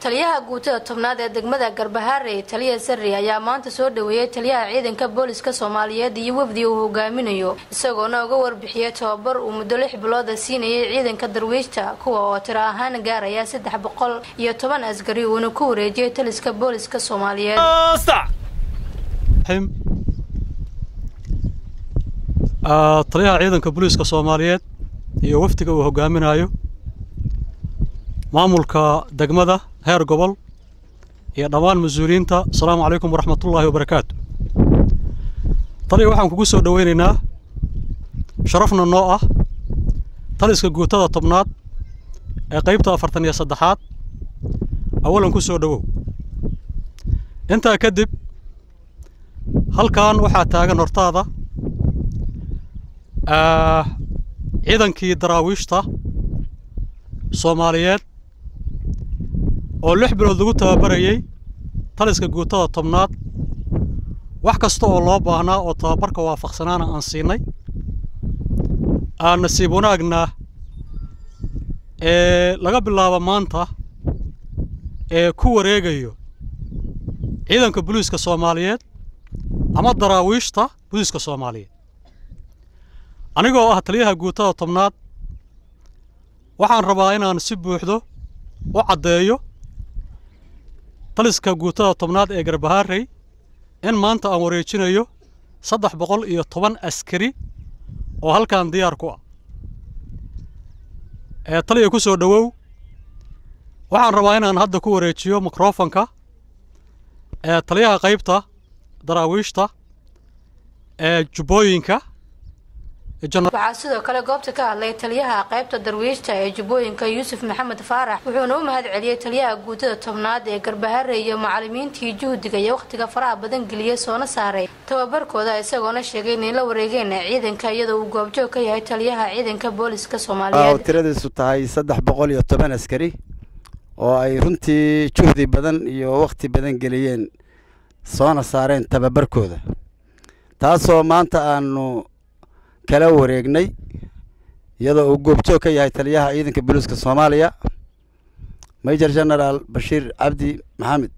taliyaha guutada tobnaad ee degmada garbahaarey taliya sarri ayaa maanta soo dhaweeyey taliyaha ciidanka booliska soomaaliyeed iyo wafdi uu hogaaminayo isagoona uga warbixiyey tababar uu muddo lix bilooda siinayay ciidanka darwiishta kuwa oo tiro ahaan gaaraya saddex boqol iyo toban askari uuna ku wareejiyey taliska booliska soomaaliyeed taliyaha ciidanka booliiska soomaaliyeed iyo wafdiga uu hogaaminayo maamulka degmada heer gobol iyo dhammaan mas-uuliyiinta asalaamu calaykum waraxmatullaahi wabarakaatu taliya waxaan kugu soo dhoweynaynaa sharafna noo ah taliska guutada tobnaad ee qaybta afartan iyo saddexaad awalan ku soo dhowow intaa kadib halkan waxaa taagan hortaada ciidankii daraawiishta soomaaliyeed oo lix bilood lagu tababarayey taliska guutada tobnaad wax kasta oo loo baahnaa oo tababarka waafaqsanaana aan siinay aan nasiib wanaagna ee laga bilaabo maanta ee ku wareegayo ciidanka booliiska soomaaliyeed ama daraawiishta booliiska soomaaliyeed anigoo ah taliyaha guutada tobnaad waxaan rabaa inaan si buuxdo u caddeeyo taliska guutada tobnaad ee garbahaarey in maanta aan wareejinayo saddex boqol iyo toban askari oo halkan diyaar ku ah ee taliya ku soo dhowow waxaan rabaa inaan hadda ku wareejiyo mikrofonka ee taliyaha qaybta daraawiishta ee jubbooyinka waxaa sidoo kale goobta ka hadlay taliyaha qaybta darwiishta ee jubbooyinka yuusuf maxamed faarax wuxuuna u mahad celiyey taliyaha guutada tobnaad ee garbaharre iyo macalimiintii juhdiga iyo wakhtiga faraha badan geliyey soona saaray tababarkooda isagoona sheegay inay la wareegeen ciidanka iyadoo uu goobjoog ka yahay taliyaha ciidanka booliska soomaaliyeed tiradiisu tahay saddex boqol iyo toban askari oo ay runtii juhdi badan iyo wakhti badan geliyeen soona saareen tababarkooda taasoo maanta aanu kala wareegnay iyadoo uu goobjoog ka yahay taliyaha ciidanka booliiska soomaaliya major genaraal bashiir cabdi maxamed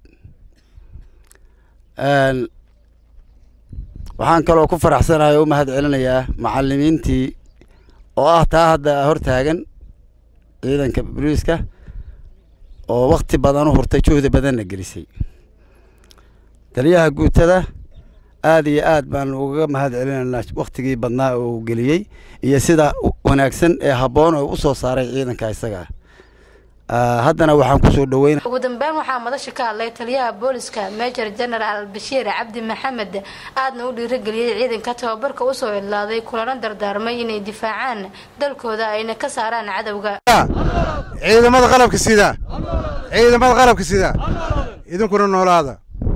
waxaan kaloo ku faraxsanahay oo u mahad celinayaa macalimiintii oo ah taa hadda hortaagan ciidanka booliiska oo wakhti badan u hurtay juhdi badanna gelisay taliyaha guutada aada iyo aad baan ugaga mahad celinaynaa wakhtigii badnaa oo uu geliyey iyo sida wanaagsan ee habboon oo u soo saaray ciidanka isaga haddana waxaan kusoo dhoweyna ugu dambeyn waxaa madasha ka hadlay taliyaha booliska major genaraal bashiir cabdi maxamed aadna u dhiirageliyey ciidanka tababarka usoo idlaaday kulana dardaarmay inay difaacaan dalkooda ayna ka saaraan cadowga ciidamada qalabka sida ciidamada qalabka sida idinkuna noolaada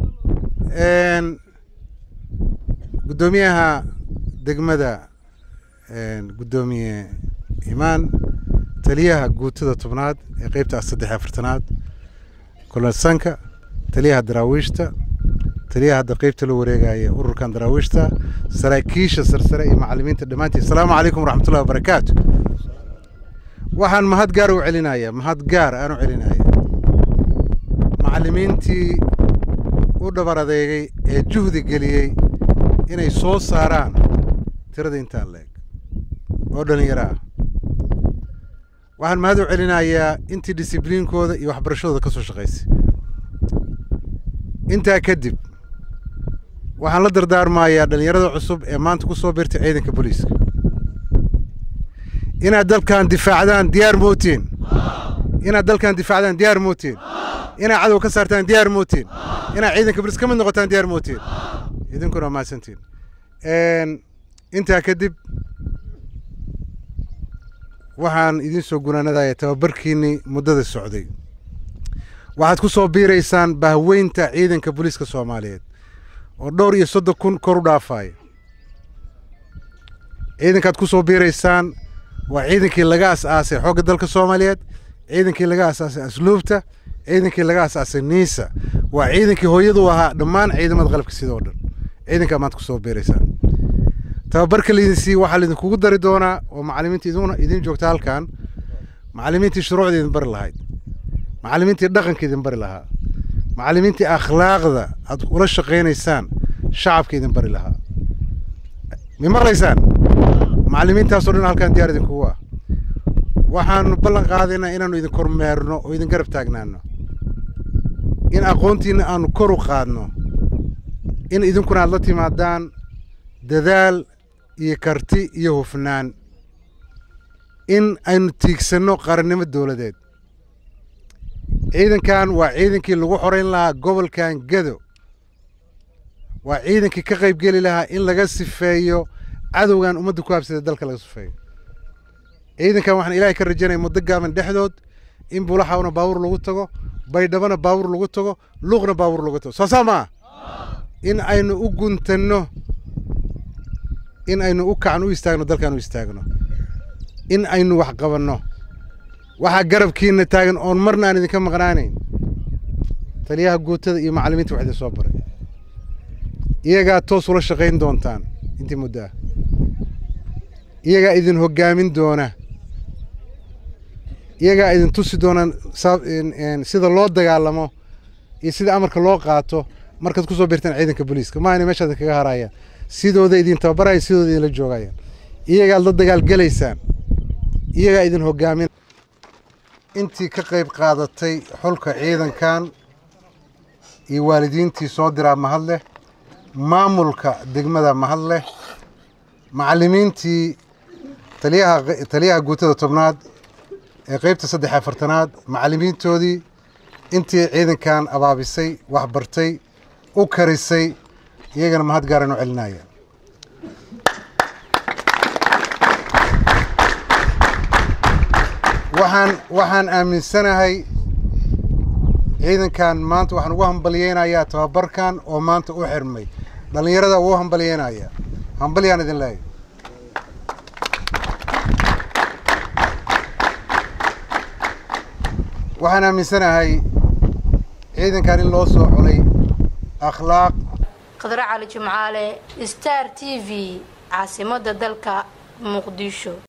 guddoomiyaha degmada guddoomiye imaan taliyaha guutada tobnaad ee qeybta saddex afartanaad kolonsanka taliyaha daraawiishta taliyaha hadda qeybta la wareegaya ururkan daraawiishta saraakiisha sarsare iyo macalimiinta dhammaantiin asalaamu calaykum waraxmatullahi wabarakaatu waxaan mahad gaar u celinaya mahad gaar aan u celinaya macalimiintii u dhabar adeegay ee juhdi geliyey inay soo saaraan tirada intaan leeg oo dhallinyaro ah waxaan mahad u celinayaa intii disibliinkooda iyo waxbarashadooda ka soo shaqaysay intaa kadib waxaan la dardaarmayaa dhallinyarada cusub ee maanta ku soo biirtay ciidanka booliiska inaad dalkan difaacdaan diyaar mootiin inaad dalkan difaacdaan diyaar mootiin inaad cadow ka saartaan diyaar mootiin inaad ciidanka booliis ka mid noqotaan diyaar mootiin idinkuna mahadsantiin intaa kadib waxaan idiin soo gunaanadaya tababarkiinnii muddada socday waxaad ku soo biiraysaan bahweynta ciidanka booliiska soomaaliyeed oo dhowr iyo soddon kun kor u dhaafaya ciidankaad ku soo biiraysaan waa ciidankii laga as-aasay xoogga dalka soomaaliyeed ciidankii laga as-aasay asluubta ciidankii laga as-aasay niisa waa ciidankii hooyadu ahaa dhammaan ciidamada qalabka sida oo dhan ciidankaa maanta kusoo biiraysaan tababarka laydin siiye waxaa laydinkugu dari doonaa oo macalimiinta iduna idin joogta halkan macalimiintii shuruucda idin bari lahayd macallimiintii dhaqanka idin bari lahaa macallimiintii akhlaaqda aad ula shaqaynaysaan shacabka idin bari lahaa mi maqlaysaan macallimiintaasoo dhan halkaan diyaar idinkugu ah waxaanu ballan qaadaynaa inaannu idin kormeerno oo idin garab taagnaano in aqoontiinna aanu kor u qaadno in idinkuna aad la timaadaan dadaal iyo karti iyo hufnaan in aynu tiigsanno qarannimo dowladeed ciidankan waa ciidankii lagu xorayn lahaa gobolkan gado waa ciidankii ka qayb geli lahaa in laga sifeeyo cadowgan ummadda ku habsada dalka laga sifeeyo ciidankan waxaan ilaahay ka rajaynaya muddo gaaban dhexdood in bulaxawna baabuur lagu tago baydhabana baabuur lagu tago luuqna baabuur lagu tago soo saa maa in aynu u guntanno in aynu u kacno u istaagno dalkan u istaagno in aynu wax qabanno waxaa garabkiina taagan oon marna aan idinka maqnaanayn taliyaha guutada iyo macallimiinta wax idin soo baray iyagaa toos ula shaqayn doontaan intii muddo ah iyagaa idin hoggaamin doona iyagaa idin tusi doonaan sida loo dagaalamo iyo sida amarka loo qaato markaad ku soo birtaan ciidanka booliiska ma ayna meeshaad kaga harayaan sidooda idin tababaraya sidooda idinla joogayaan iyagaad la dagaalgelaysaan iyagaa idin hoggaamin intii ka qayb qaadatay xulka ciidankan iyo waalidiintii soo diraa mahad leh maamulka degmada mahad leh macallimiintii taliyaha taliyaha guutada tobnaad ee qeybta saddex afartanaad macallimiintoodii intii ciidankan abaabisay waxbartay u karisay iyagana mahad gaaran u celinaya waxaan waxaan aaminsanahay ciidankan maanta waxaan ugu hambalyeynayaa tababarkan oo maanta u xirmay dhallinyarada ugu hambalyeynaya hambalyaan idin leeyahy waxaan aaminsanahay ciidankan in loo soo xulay akhlaaq khadre cali jimcaale star t v caasimadda dalka muqdisho